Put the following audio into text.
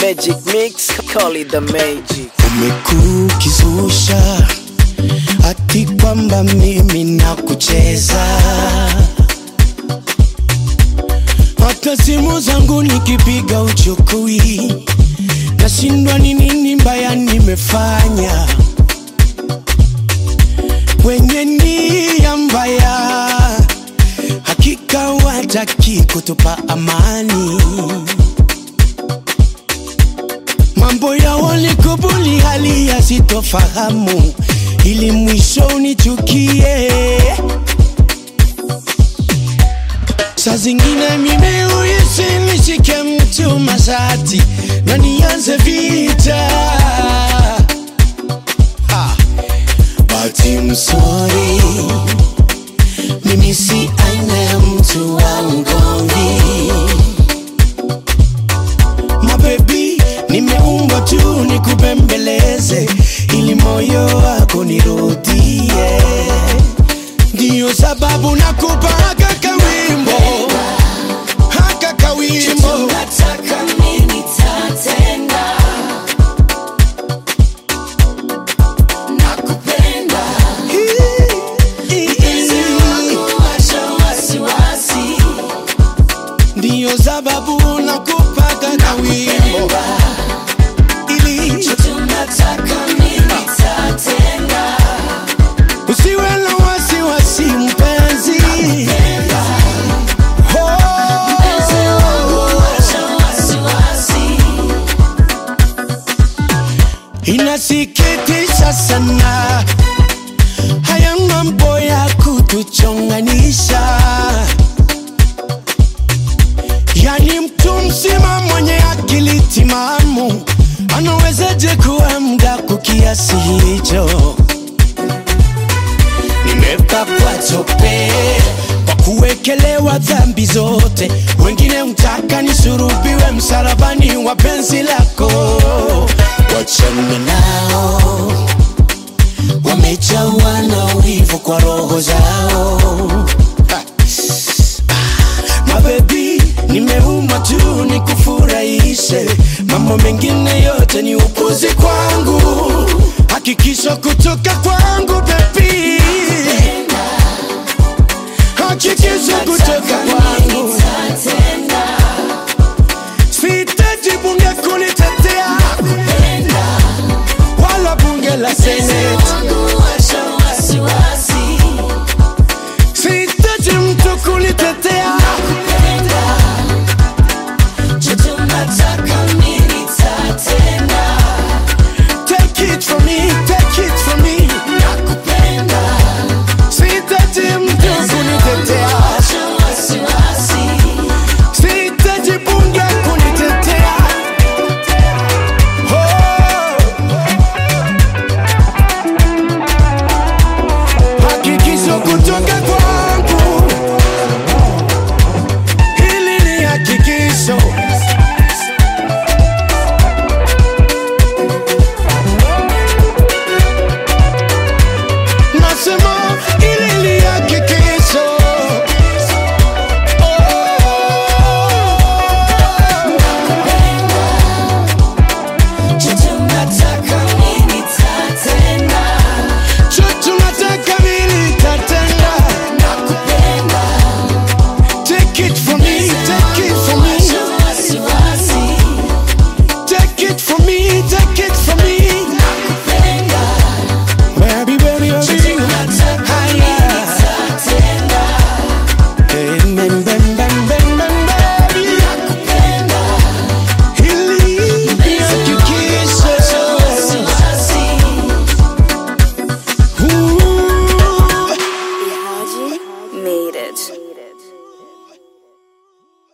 magic mix, call it the magic. umekukizusha ati kwamba mimi na kucheza hata simu zangu nikipiga uchukui nashindwa ni nini mbaya nimefanya wenye nia mbaya hakika wataki kutupa amani mambo ya walikubuli hali ya sitofahamu ili mwisho unichukie saa zingine mimi uhisi nishike mtu masati na nianze vita Ha. but I'm sorry mimi si aina ya mtu wa mgomvi mabebi nimeumbwa tu nikupembeleze ili moyo wako nirudie ndiyo sababu nakupa haka kawimbo haka kawimbo Nataka mimi tatenda nakupenda mpenzi wangu acha wasiwasi ndiyo sababu nakupa haka kawimbo ili tunataka mimi tatenda usiwe na wasiwasi mpenzi mpenzi wangu oh. acha wasiwasi Inasikitisha sana haya mambo ya kutuchonganisha, yani mtu mzima mwenye akili timamu anawezaje kuwa mdaku kiasi hicho? Nimepakwa tope kwa kuwekelewa dhambi zote, wengine mtaka nisurubiwe msalabani wa penzi lako. Wachana nao, wamejawa na ulivu kwa roho zao. Ha. Mabebi, nimeumwa tu nikufurahishe, mambo mengine yote ni upuzi kwangu. Hakikisho kutoka kwangu bebi, hakikisho kutoka kwangu. tatenda Sihitaji bunge kunitetea wala bunge la seneti. wangu acha wasiwasi Sihitaji mtu kunitetea